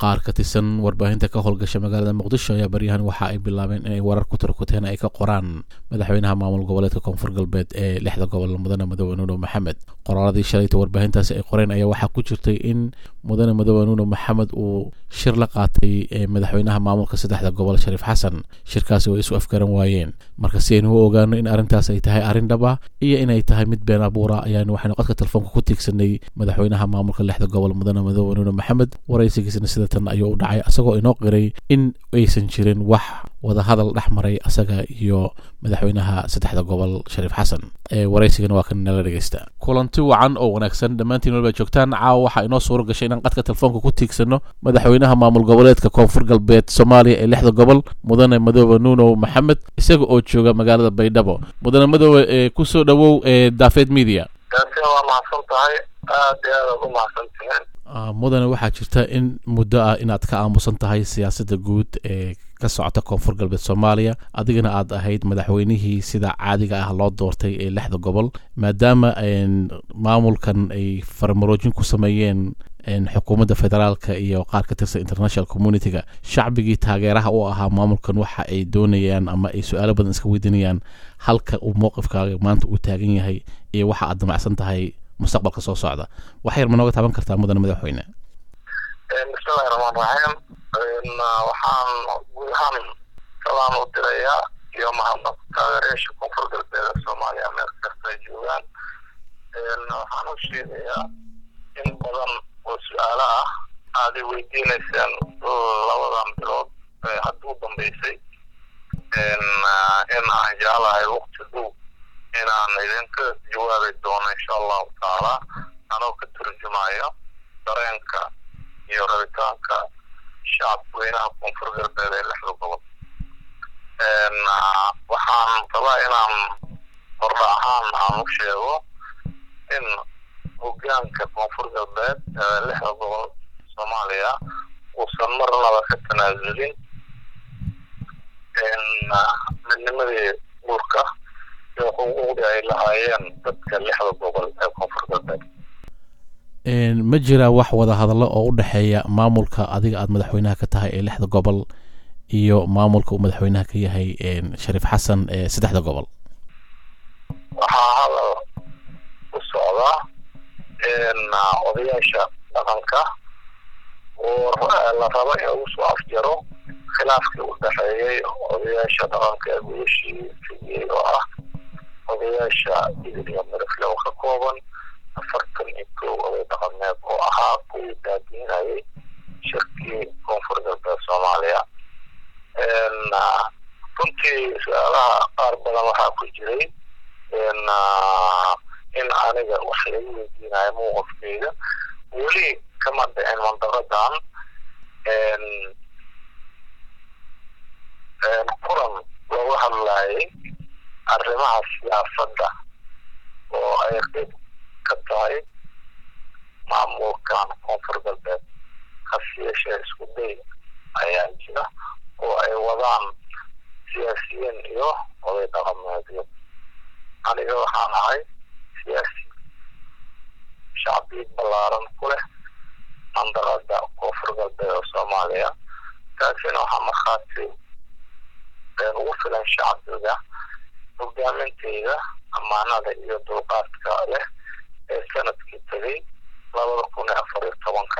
qaar ka tirsan warbaahinta ka howlgasha magaalada muqdisho ayaa baryahan waxa ay bilaabeen inay warar ku tarkuteen ay ka qoraan madaxweynaha maamul goboleedka koonfur galbeed ee lixda gobol mudane mudoobe nuuno maxamed qoraaladii shalayta warbaahintaasi ay qoreen ayaa waxaa ku jirtay in mudane mudoobe nuuno maxamed uu shir la qaatay madaxweynaha maamulka saddexda gobol shariif xasan shirkaasi way isu afgaran waayeen marka si aynu u ogaano in arrintaas ay tahay arrin dhaba iyo inay tahay mid been abuura ayaanu waxaynu qodka telefoonka ku tiigsanay madaxweynaha maamulka lixda gobol mudane mudoobe nuuno maxamed waraysigiisna sida tan ayuu u dhacay asagoo inoo qiray in aysan jirin wax wadahadal dhex maray asaga iyo madaxweynaha saddexda gobol shariif xasan waraysigana waa kan nala dhegeysta kulanti wacan oo wanaagsan dhammaantiin walba joogtaan caawa waxaa inoo suuro gashay inaan qadka telefoonka ku tiigsano madaxweynaha maamul goboleedka koonfur galbeed soomaaliya ee lixda gobol mudane madoobe nuuno maxamed isaga oo jooga magaalada baydhabo mudane madoobe kusoo dhawow daafeed media waa mahadsan tahay aad iyo aad u mahadsantihiin mudane waxaa jirta in muddo ah inaad ka aamusan tahay siyaasadda guud ee ka socota koonfur galbeed soomaaliya adigana aad ahayd madaxweynihii sida caadiga ah loo doortay ee lixda gobol maadaama maamulkan ay farmaroojin ku sameeyeen xukuumadda federaalka iyo qaar ka tirsan international community-ga shacbigii taageeraha u ahaa maamulkan waxa ay doonayaan ama ay su-aalo badan iska weydiinayaan halka uu mowqifkaaga maanta uu taagan yahay iyo waxa aad damacsan tahay mustaqbalka soo socda wax yar ma nooga taaban kartaa mudane madaxweyne bismillahi raxmaan raxiim waxaan guud ahaan salaan u dirayaa iyo mahadnaq taageerayaasha koonfur galbeed ee soomaaliya meel kasta ay joogaan waxaan u sheegayaa in badan oo su-aalo ah aad i weydiinayseen labadan bilood ee hadda u dambeysay in aan jeclahay waqti dhow inaan idinka jawaabi doono insha allahu tacaala anoo ka turjumayo dareenka iyo rabitaanka shacabka weynaha koonfur galbeed ee lixda gobol waxaan rabaa inaan hordha ahaan aan u sheego in hogaanka koonfur galbeed ee lixda gobol soomaaliya uusan marnaba ka tanaasulin midnimadii guurka iyo xuquuqdii ay lahaayeen dadka lixda gobol ee koonfur galbeed ma jiraa wax wada hadallo oo u dhexeeya maamulka adiga aada madaxweynaha ka tahay ee lixda gobol iyo maamulka uu madaxweynaha ka yahay shariif xasan ee saddexda gobol waxaa hadal u socdaa odayaasha dhaqanka oo la rabo in lagu soo afjaro khilaafkii u dhexeeyey odayaasha dhaqanka ee gudashii fidiyey oo ah odayaasha idil iyo mirifle oo ka kooban afartan iyo kow oday dhaqameed oo ahaa kuwii daadiinayay shirkii koonfur galbeed soomaaliya runtii su-aalaha qaar badan waxaa ku jiray in aniga wax lagu weydiinayo mowqafkeyga weli kama dhicin mandaqadan kulan looga hadlayay arrimaha siyaasadda oo ay qeyb ka tahay maamulkan koonfur galbeed hase yeeshee isku day ayaa jira oo ay wadaan siyaasiyiin iyo oday dhaqameedyo aniga waxaan ahay siyaasi shacbi ballaaran ku leh mandaqada koonfur galbeed oo soomaaliya taasina waxaa markhaati ugu filan shacbiga hogaaminteyda ammaanada iyo dulqaadka leh ee sanadkii tegay labada kun iyo afar iyo tobanka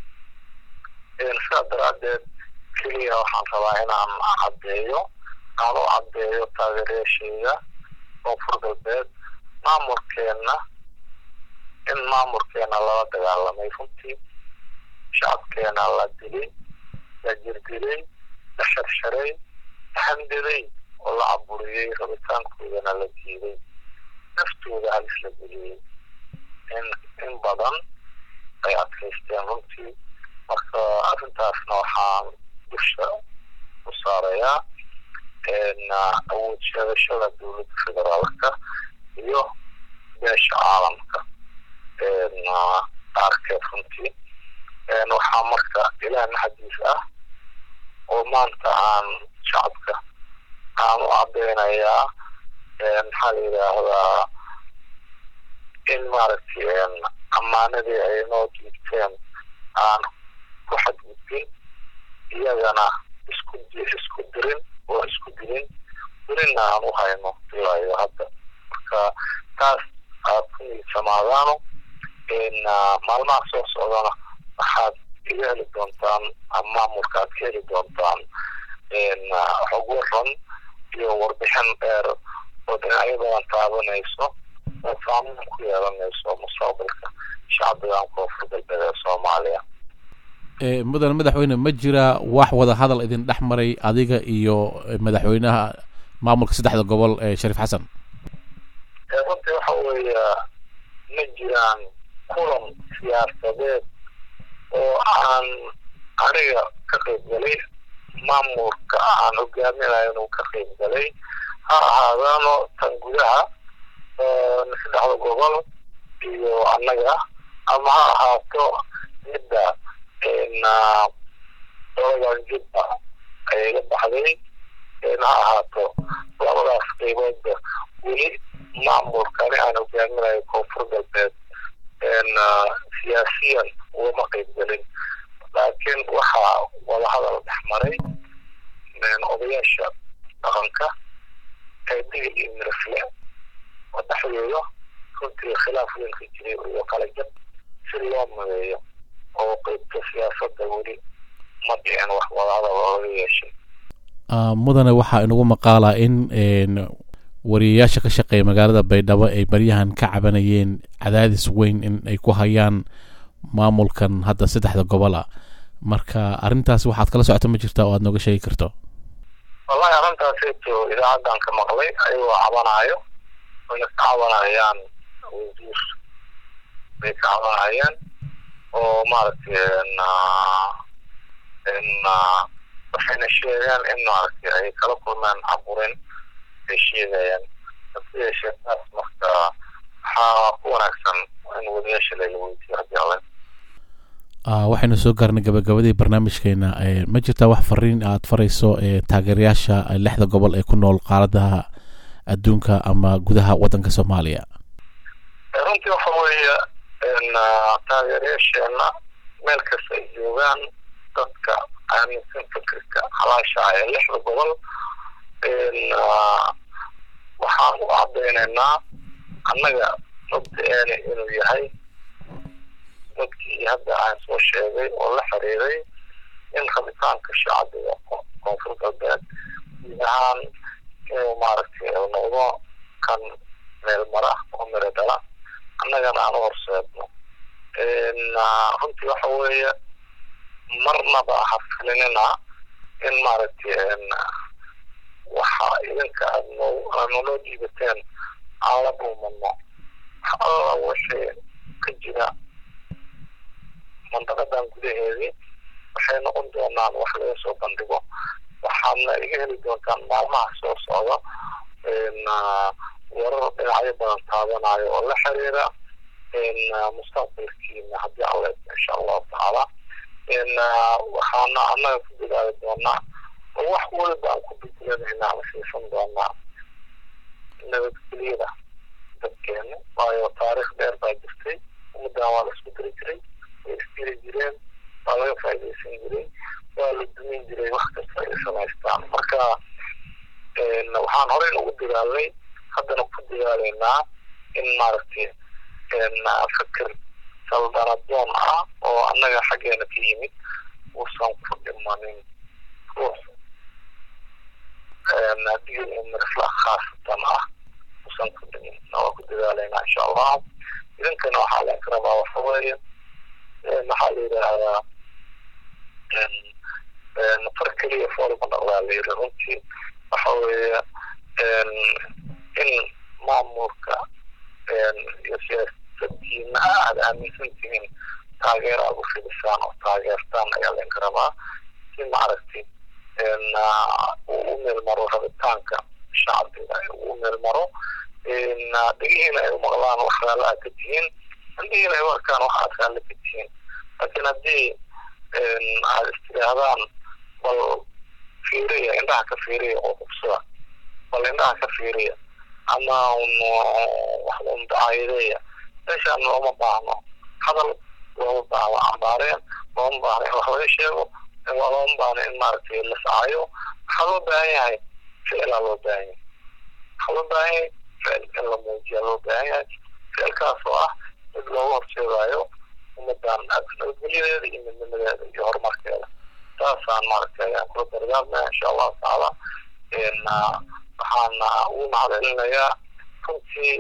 sidaa daraaddeed keliya waxaan rabaa inaan caddeeyo aan u caddeeyo taageerayaasheyda koonfur galbeed maamulkeenna in maamulkeena lala dagaalamay runtii shacabkeena la dilay la jirdilay la sharsharay la handiday oo la caburiyey rabitaankoodana la diiday naftooda halis la geliyey in in badan ay adkaysteen runtii marka arrintaasna waxaan dusha u saarayaa awood sheegashada dowladda federaalka iyo beesha caalamka qaarkeed runtii waxaa marka ilaah naxadiis ah oo maanta aan shacabka aan u cadeynayaa maxaa la yidhaahdaa in maaragtay ammaanadii ay noo diibteen aan ku xadgudbin iyagana isku isku dirin oo isku dilin welina aan u hayno ilaa iyo hadda marka taas aad ku niidsamaadaano maalmaha soo socdana waxaad iga heli doontaan ama maamulka aad ka heli doontaan xog waran iyo warbixin dheer oo dhinacyo badan taabanayso oo saameyn ku yeelanayso mustaqbalka shacbigan koonfur galbeed ee soomaaliya mudane madaxweyne ma jira wax wada hadal idin dhex maray adiga iyo madaxweynaha maamulka saddexda gobol ee shariif xasan runtii waxa weeye ma jiraan kulan siyaasadeed oo aan aniga ka qayb galay maamulka aan hogaaminayo inuu ka qayb galay ha ahaadaano tan gudaha saddexda gobol iyo annaga ama ha ahaato midda doladan jubba ay iga baxday ha ahaato labadaas qayboodba weli maamulkani aan hogaaminayo koonfur galbeed siyaasiyan ugama qayb gelin laakiin waxaa wadahadal dhex maray odayaasha dhaqanka ee digil iyo mirafle oo dhexdooda runtii khilaaf weyn ka jiray iyo kala jab si loo madeeyo oo qeybta siyaasadda weli ma dhicin wax wadahadal looga yeeshay mudane waxaa inagu maqaalaa in wariyayaasha ka shaqeeya magaalada baydhabo ay baryahan ka cabanayeen cadaadis weyn in ay ku hayaan maamulkan hadda saddexda gobol a marka arrintaas waxaad kala socota ma jirta oo aad nooga sheegi karto wallahi arrintaasito idaacaddan ka maqlay ayagoo cabanaayo wayna ka cabanayaan wasiir bay ka cabanayaan oo maaragtay waxayna sheegeen in maaragtay ay kala kulmeen caburin ay sheegayaan hase yeeshee taas marka waxaa ku wanaagsan in wadayaasha layla weydiyo haddii alle waxaynu soo gaarnay gabagabadii barnaamijkeena ma jirtaa wax fariin aad farayso taageerayaasha lixda gobol ee ku nool qaaradaha adduunka ama gudaha waddanka soomaaliya runtii waxa weeye taageerayaasheena meel kasta ay joogaan dadka aaminsan fikirka halaasha ee lixda gobol waxaan u cadaynaynaa annaga mabda-eena inuu yahay dadkii hadda aan soo sheegay oo la xiriiray in rabitaanka shacbiga koonfur galbeed guud ahaan inuu maaragtay noqdo kan meel mara oo miro dhala annagana aan u horseedno runtii waxa weeye marnaba ha filinina in maaragtay waxa idinka aad noo naloo dhiibateen aan la dhuumano wax alla wixii ka jira mandaqadan gudaheedii waxay noqon doonaan wax laga soo bandhigo waxaadna iga heli doontaan maalmaha soo socda warar dhinacyo badan taabanayo oo la xiriira mustaqbalkiina haddii alle insha allahu tacaala waxaana annaga ku dadaali doonaa oo wax waliba aan ku bedelanayna ama siisan doonaa nabadgelyada dadkeena waayo taariikh dheer baa jirtay ummaddan waa la isku diri jiray way isdiri jireen waa laga faaidaysan jiray waa la dumin jiray wax kasta ay samaystaan marka waxaan horey ugu dadaalnay haddana ku dadaalaynaa in maaragtay fikir saldanadoon ah oo annaga xaggeena ka yimid uusan ku dhimanin ruux digil mirfla khaasatan ah uusan ku dhimin waa ku dadaalaynaa insha allah idinkana waxaa laga rabaa waxa weeye maxaa la yidhaahdaa far keliya foolma dhaqdaa la yiri runtii waxa weeye in maamulka iyo siyaasadiina aad aaminsan tihiin taageer aad u fidisaan oo taageertaan ayaa laga rabaa si maaragtay uu u meelmaro rabitaanka shacbiga uu u meelmaro dhegihiina ay u maqlaan wax raalla aad ka tihiin indhihiina ay u arkaan wax aad raalla ka tihiin laakiin haddii aad istidhaahdaan bal fiiriya indhaha ka fiiriya oo hubsada bal indhaha ka fiiriya ama wax un dacaayadeeya meeshaan looma baahno hadal looma baahno cambaareen looma baahno in wax laga sheego waa looma baahna in maaragtay la sacayo waxaa loo baahan yahay ficilaa loo baahan yahay waxaa loo baahan yahay ficil in la muujiya loo baahan yahay ficilkaas oo ah mid looga horseedaayo ummadan nabadgelyadeeda iyo midnimadeeda iyo horumarkeeda saasaan maaragtay ayaan kula dardaarmaya insha allahu tacaala waxaana ugu macdcelinayaa runtii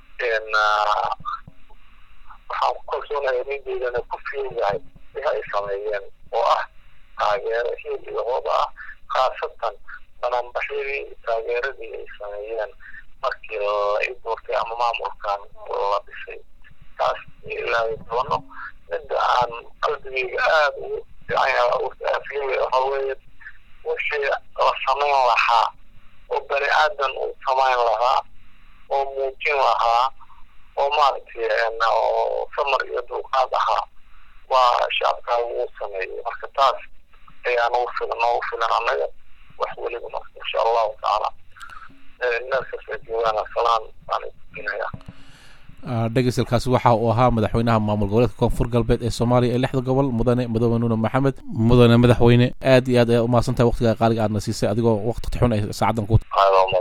waxaan ku kalsoonaya nindeydana ku fiigahay wixi ay sameeyeen oo ah taageero hiil iyo hooba ah khaasatan bananbaxyadii taageeradii ay sameeyeen markii la i doortay ama maamulkan la dhisay taas ilaahay doono midda aan qalbigeyga aada ugu fiicanyahay waxa weeye wixii la samayn lahaa oo bani aadan uu samayn lahaa oo muujin lahaa oo maaragtay oo samar iyo dulqaad ahaa waa shacabkaa uu sameeyey marka taas ayaa nagu filan noogu filan annaga wax weliba marka insha allahu tacaala meelkasta joogaan salaan baan idinaya dhegeysalkaasi waxa uu ahaa madaxweynaha maamul goboleedka koonfur galbeed ee soomaaliya ee lixda gobol mudane mudane nuune maxamed mudane madaxweyne aad iyo aad ayaa umahadsantahay waqtigaa qaaliga aadna siisay adigoo waqti xun ay saacadan ku